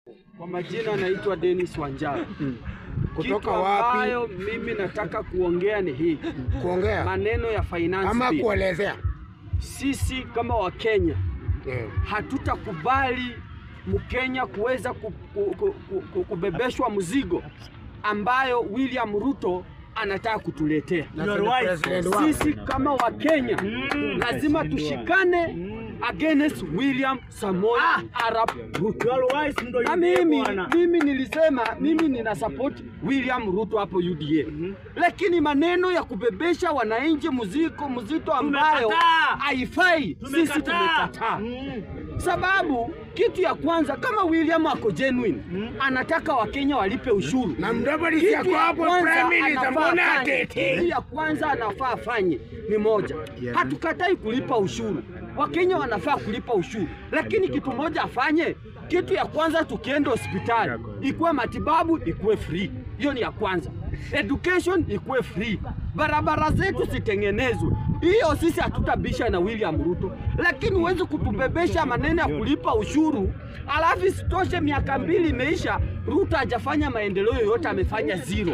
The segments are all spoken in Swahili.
Kwa majina naitwa Dennis Wanjara. Kutoka Kitu wapi? ambayo mimi nataka kuongea ni hii Kuongea maneno ya finance ama bill. kuelezea? Sisi kama Wakenya Eh, hatutakubali Mkenya kuweza ku, ku, ku, ku, ku, kubebeshwa mzigo ambayo William Ruto anataka kutuletea. na Senate President wako. Sisi kama Wakenya lazima tushikane against William Samoei Arap Ruto. Na mimi mimi nilisema mimi nina support William Ruto hapo UDA, lakini maneno ya kubebesha wananchi mzigo mzito ambayo Tumekataa. haifai, sisi tumekataa sababu kitu ya kwanza kama William ako genuine anataka Wakenya walipe ushuru Na mdabari kitu yako ya hapo kwanza Prime Minister, anafaa mbona afanye- kitu atete? ya kwanza anafaa afanye ni moja, hatukatai kulipa ushuru, Wakenya wanafaa kulipa ushuru, lakini kitu moja afanye. Kitu ya kwanza, tukienda hospitali ikuwe matibabu ikuwe free, hiyo ni ya kwanza. Education ikuwe free, barabara zetu zitengenezwe. Hiyo sisi hatutabisha na William Ruto, lakini huwezi kutubebesha maneno ya kulipa ushuru alafu isitoshe, miaka mbili imeisha, Ruto hajafanya maendeleo yoyote, amefanya zero.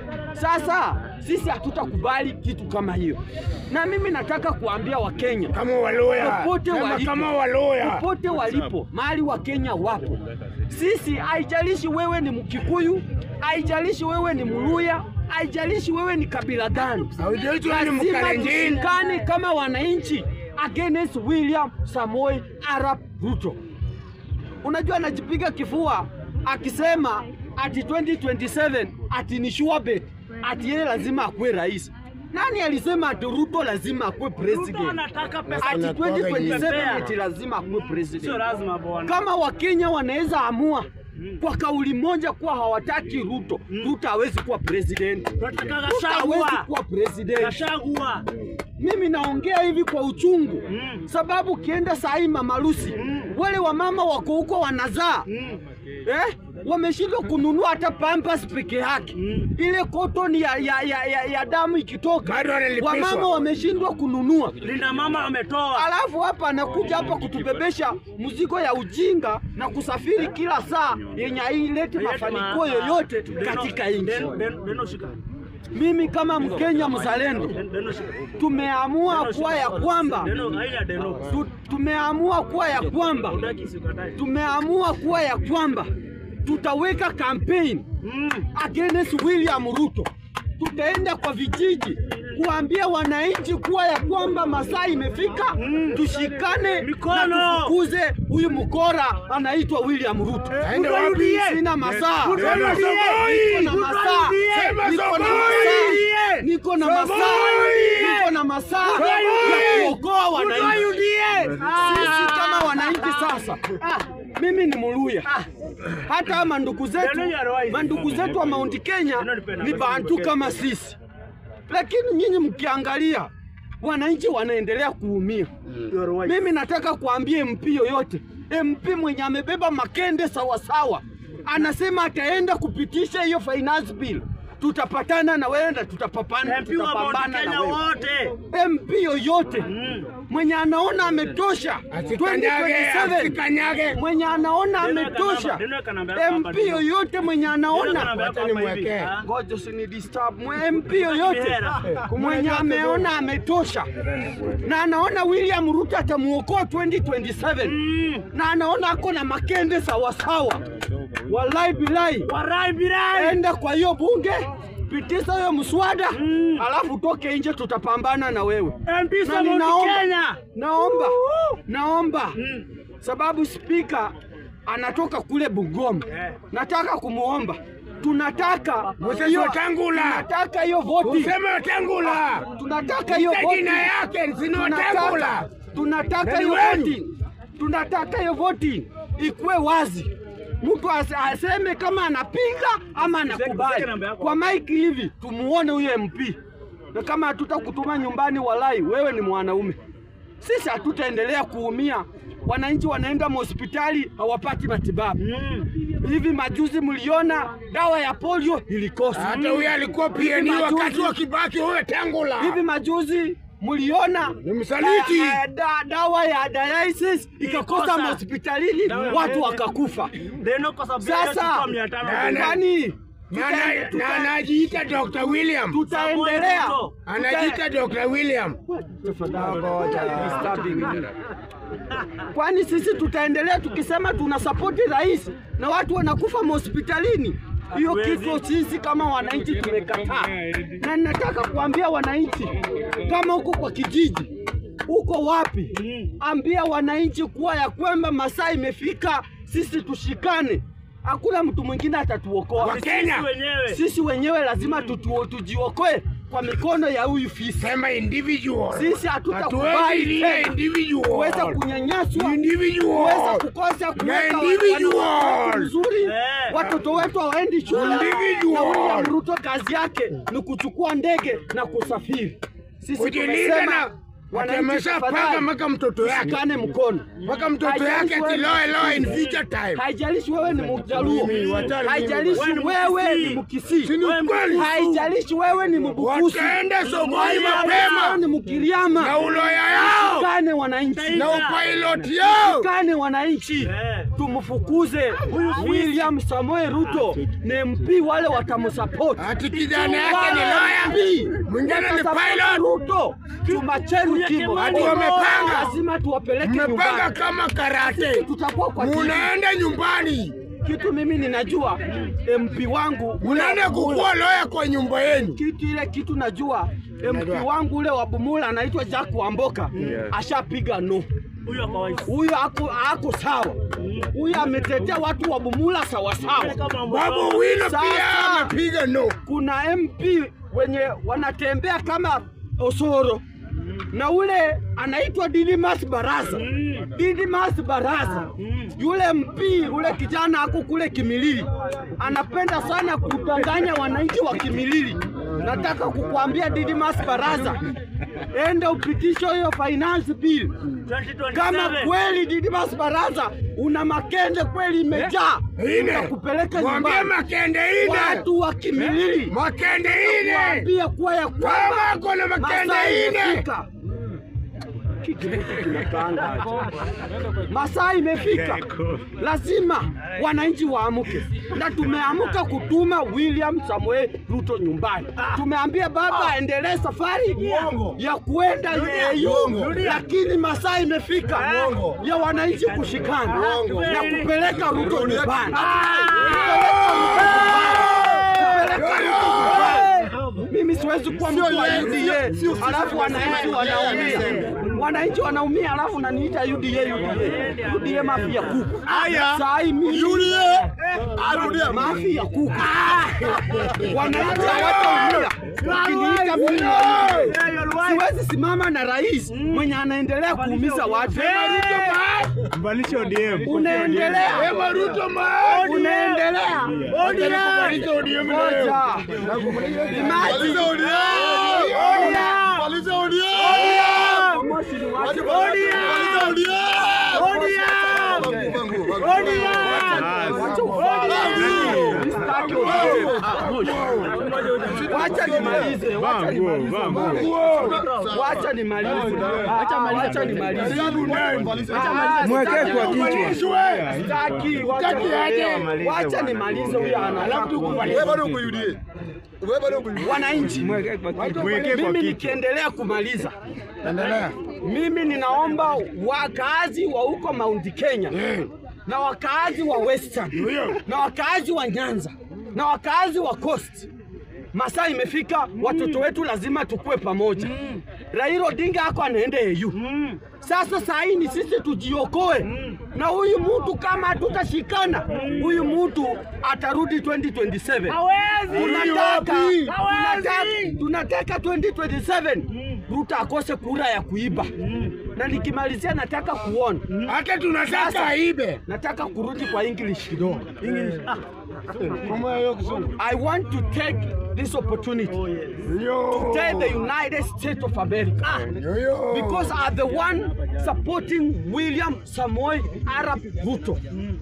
Sasa sisi hatutakubali kitu kama hiyo, na mimi nataka kuambia Wakenya Kama waloya. popote Sema walipo, kama waloya. popote walipo, mahali Wakenya wapo, sisi haijalishi wewe ni Mkikuyu, haijalishi wewe ni Mluya, haijalishi wewe ni kabila gani, Haujalishi wewe ni lazima Mkalenjin. tushikane kama wananchi against William Samoei Arap Ruto. Unajua anajipiga kifua akisema ati 2027 ati ni sure bet ati yeye lazima akuwe rais. Nani alisema ati Ruto lazima akuwe president? anataka pesa Ati Anakuwaga 2027 hivi. ati lazima akuwe sio president. lazima bwana. Kama Wakenya wanaweza amua kwa kauli moja kuwa hawataki Ruto, Ruto hawezi kuwa president. Tunataka Ruto hawezi Gachagua. kuwa president. Gachagua. Mimi naongea hivi kwa uchungu Mm. sababu ukienda saa hii Mama Lucy wale wamama wako huko wanazaa Mm. eh, wameshindwa kununua hata pampers peke yake Mm. ile cotton ya, ya, ya, ya, ya damu ikitoka Bado wanalipishwa. wamama wameshindwa kununua Linda mama ametoa. alafu hapa anakuja hapa kutubebesha mzigo ya ujinga na kusafiri kila saa yenye haileti mafanikio yoyote katika nchi. Den- den- Deno shika. Mimi kama Mkenya mzalendo Den- Deno shika. tumeamua Deno kuwa shika. ya kwamba Deno haina deno. tu, tumeamua kuwa ya kwamba Utaki sikatai. tumeamua kuwa ya kwamba tutaweka campaign Mm. against William Ruto. Tutaenda kwa vijiji kuambia wananchi kuwa ya kwamba masaa imefika, tushikane Mikono. na tufukuze huyu mkora anaitwa William Ruto. Aende wapi? Sina masaa, Sema niko Sokoi! na masaa, Sema niko na Sokoi! masaa, niko na masaa, Sokoi! niko na masaa ya kuokoa wananchi. Sisi kama wananchi sasa, mimi ni Muluya, hata mandugu zetu mandugu zetu wa Mount Kenya ni bantu kama sisi, lakini nyinyi mkiangalia wananchi wanaendelea kuumia. Mimi nataka kuambia MP yoyote, MP mwenye amebeba makende sawasawa, anasema ataenda kupitisha hiyo finance bill, tutapatana na wewe na tutapapana, MP wa Mount tutapambana na Kenya wewe. wote. MP yoyote mwenye anaona ametosha Asikanyage, 2027 asikanyage. mwenye anaona Deno ametosha kanamba, deno kanamba hapa MP deno. yoyote mwenye Deno anaona kanamba hapa Wacha nimwekee. hivi. Ah. ngoja usini disturb Mwe- MP yoyote Mihera. mwenye ameona ametosha na anaona William Ruto atamuokoa 2027 na anaona ako na makende sawasawa, wallahi bilahi Warai birai. enda kwa hiyo bunge pitisha hiyo mswada alafu toke nje, tutapambana na wewe. MP Na za Mount ninaomba- Kenya. Naomba, naomba sababu spika anatoka kule Bungoma, Eh. nataka kumuomba, tunataka Moses hiyo- Wetangula. tunataka hiyo voti, Useme Wetangula. tunataka hiyo Ita voti, jina yake sini tunataka Wetangula. tunataka Nani hiyo wenu? voti, tunataka hiyo voti ikuwe wazi, mtu ase- aseme kama anapinga ama anakubali. Kwa maiki hivi tumuone huyo MP, na kama hatutakutuma nyumbani, walai wewe ni mwanaume, sisi hatutaendelea kuumia. Wananchi wanaenda hospitali hawapati matibabu. Hivi majuzi mliona dawa ya polio ilikosa. Hata huyo alikuwa PNU Hivi majuzi- wakati wa Kibaki, huyo Wetangula. Hivi majuzi mliona Ni msaliti. eh, eh, da, dawa ya dialysis ikakosa Ikosa. hospitalini Dawa ya watu dialysis. wakakufa. Deno kwa sababu ya Sasa chukua mia tano. Na- na- kwani Na ana- na anajiita Dr. William. tutaendelea Samuel Ruto. Anajiita Dr. William. kwani sisi tutaendelea tukisema tuna sapoti rais na watu wanakufa mahospitalini? Hiyo Hatuwezi. kitu sisi kama wananchi tumekataa, na ninataka kuambia wananchi, kama uko kwa kijiji, uko wapi, ambia wananchi kuwa ya kwamba masaa imefika, sisi tushikane, hakuna mtu mwingine atatuokoa. Wakenya. Sisi wenyewe. Sisi wenyewe lazima tutu, tujiokoe kwa mikono ya huyu fisi. Sema individual. Sisi Hatuwezi hatutakubali lile tena individual. kuweza kunyanyaswa, Individual. kuweza kukosa kuweka Na individual. wanawake wetu vizuri, Eh. watoto wetu hawaendi shule, Individual. na William Ruto kazi yake ni kuchukua ndege na kusafiri. Sisi Kujilinda tumesema na wananchi, atameshapanga tafadhali, mpaka mtoto yake. tushikane mkono Mpaka mtoto Haijalishi yake wewe- ati loe loe in future time. Haijalishi wewe ni Mjaluo, Mimi, wachana haijalishi mimi. wewe ni Mkisii, Si ni ukweli? haijalishi wewe ni Mbukusi, Wataenda sokoni haijalishi mapema. wewe ni Mkiriama. Na uloya yao. Tushikane wananchi, Na upilot yao. tushikane wananchi, Eh. tumfukuze William Samoei Ruto na MP wale watamsupport. Ati kijana yake ni loya. Mwingine ni pilot. Ruto tumacheni kimo, Ati wamepanga. lazima tuwapeleke Mmepanga nyumbani. kama karate. Tutakuwa kwa kijiji. Munaenda nyumbani. kitu mimi ninajua MP wangu Munaenda kukuwa loya kwa nyumba yenu. kitu ile kitu najua MP Najua. wangu ule wa Bumula anaitwa Jack Wamboka ashapiga no. Huyo kwa waisi. Huyo ako, ako sawa. Huyo ametetea watu wa Bumula sawa sawa. Kama Babu Wino Sasa. pia amepiga no. Kuna MP wenye wanatembea kama Osoro na ule anaitwa Didimas Baraza. Didimas Baraza yule MP ule kijana ako kule Kimilili anapenda sana kudanganya wananchi wa Kimilili. Nataka kukuambia Didimas Baraza, enda upitishe hiyo finance bill 2027. kama kweli Didimas Baraza una makende kweli imejaa, Ine. nitakupeleka Mwambie nyumbani. makende ine. Watu wa Kimilili Makende ine. waambie kuwa ya Kama kwamba ako na makende masaa ine. imefika. Kitu hiki kinakaanga aje. Masaa imefika, lazima wananchi waamke, na tumeamka kutuma William Samoei Ruto nyumbani. Tumeambia baba aendelee safari ya kuenda AU, lakini masaa imefika ya wananchi kushikana na kupeleka Ruto nyumbani. Kupeleka Ruto nyumbani. Mimi siwezi kuwa mtu wa UDA alafu wananchi wanaumia, wananchi wanaumia alafu naniita UDA UDA UDA mafia kuku. Saa hii mimi UDA mafia kuku, wananchi hawataumia ukiniita mimi wa UDA. Siwezi simama na rais mwenye anaendelea kuumiza watu. Mbalisha ODM. Unaendelea, Wema Ruto man. unaendelea. Maliza ODM leo. Ngoja. Imagine. Moshi ni watu. Msitaki Wacha nimalize, wacha nimalize. Wacha nimalize. Wacha nimalize. Mwekee kwa kichwa. Sitaki, wacha nimalize. Wacha nimalize huyu ana. Wananchi, Mwekee kwa kichwa. mimi nikiendelea kumaliza, mimi ninaomba wakaazi wa huko Mount Kenya na wakaazi wa Western na wakaazi wa Nyanza na wakaazi wa Coast, masaa imefika, watoto wetu lazima tukue pamoja. Raila Odinga ako anaenda AU. Sasa saa hii ni sisi tujiokoe na huyu mtu, kama hatutashikana huyu mtu atarudi 2027. Tunataka, tunataka, tunataka 2027 Ruto akose kura ya kuiba, na nikimalizia nataka kuona Hata tunataka aibe. nataka kurudi kwa English kidogo. Kama hiyo kizungu. I want to take this opportunity Yo. tell the United States of America Yo, yo. because are the one supporting William Samoei Arap Ruto.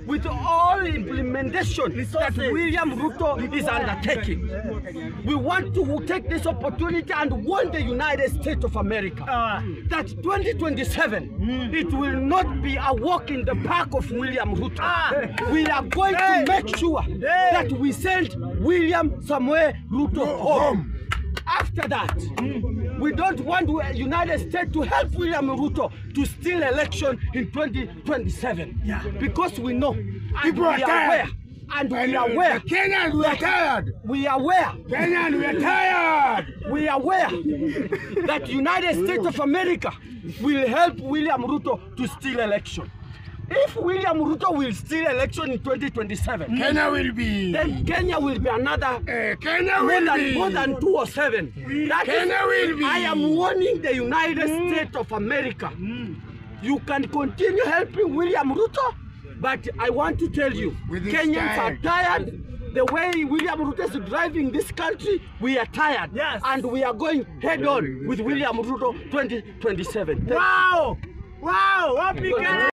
with all implementation that William Ruto is undertaking. We want to take this opportunity and warn the United States of America that 2027 it will not be a walk in the park of William Ruto. We are going to make sure that we send William Samuel Ruto home. After that, we don't want the United States to help William Ruto to steal election in 2027. Because we know and People we are are tired. aware and we are aware Kenyans, we are tired. we are aware Kenyans, we are tired. we are aware that United States of America will help William Ruto to steal election. If William Ruto will steal election in 2027, Kenya will be. then Kenya will be another Eh, Kenya more will than, be. more than two or seven. That is- Kenya will be. I am warning the United States of America. You can continue helping William Ruto, but I want to tell you, With his Kenyans are style. tired. The way William Ruto is driving this country, we are tired. Yes. And we are going head on with William Ruto 2027. Thank you. Wow! Wow! Wapi Kenya?